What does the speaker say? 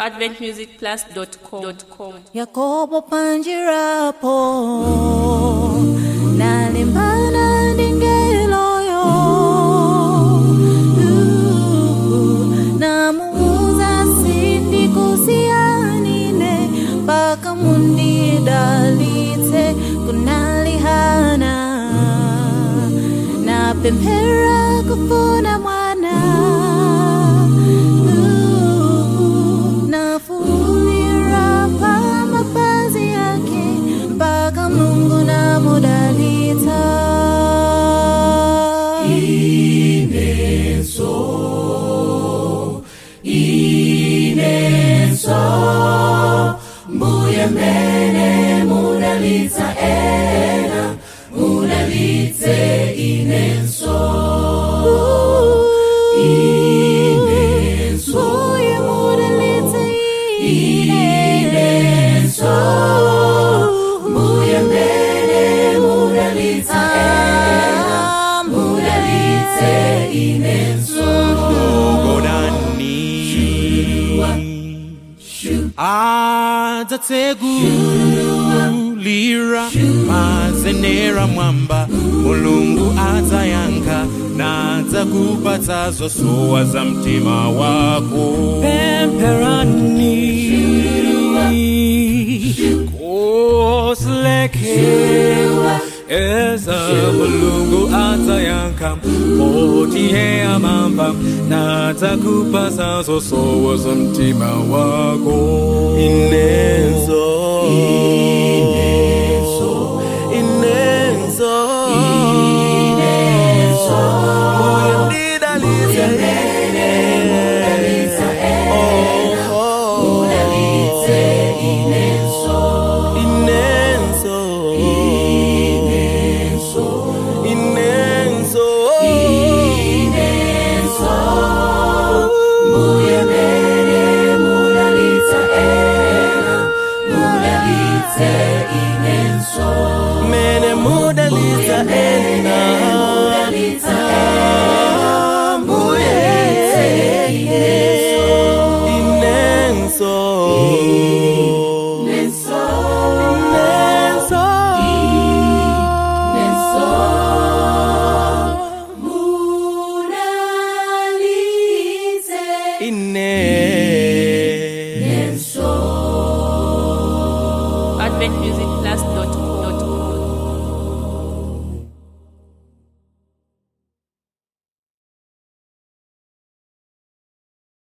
adventmusicplus.com. yakobo panjirapo nalimbana ndingeloyo namuuza sindikusiyanine mpaka mundidalitse kunalihana napemphera kufuna mwana nafunira pa mapazi yake mpaka mungu namudalita Uye mudalitsa inenso Mbuye mbele mudalitsa ena Mudalitse inenso godani adzatsegulira mazenera mwamba mulungu adzayankha nadzakupatsa zosowa za mtima wako pempherani koslekhewa eza mulungu adzayankha otihe amamba nadzakupatsa zosowa za mtima wako inenzo inenzo inenzo moyo ndidalize inenso inenso inenso inenso Mbuye mbele mudalitsa ena Mudalitse inenso mene mudalitsa ena Mudalitsa ena mbuye inenso inenso Inenso inenso Inenso Mudalitse ine inenso adventmusicplus.com.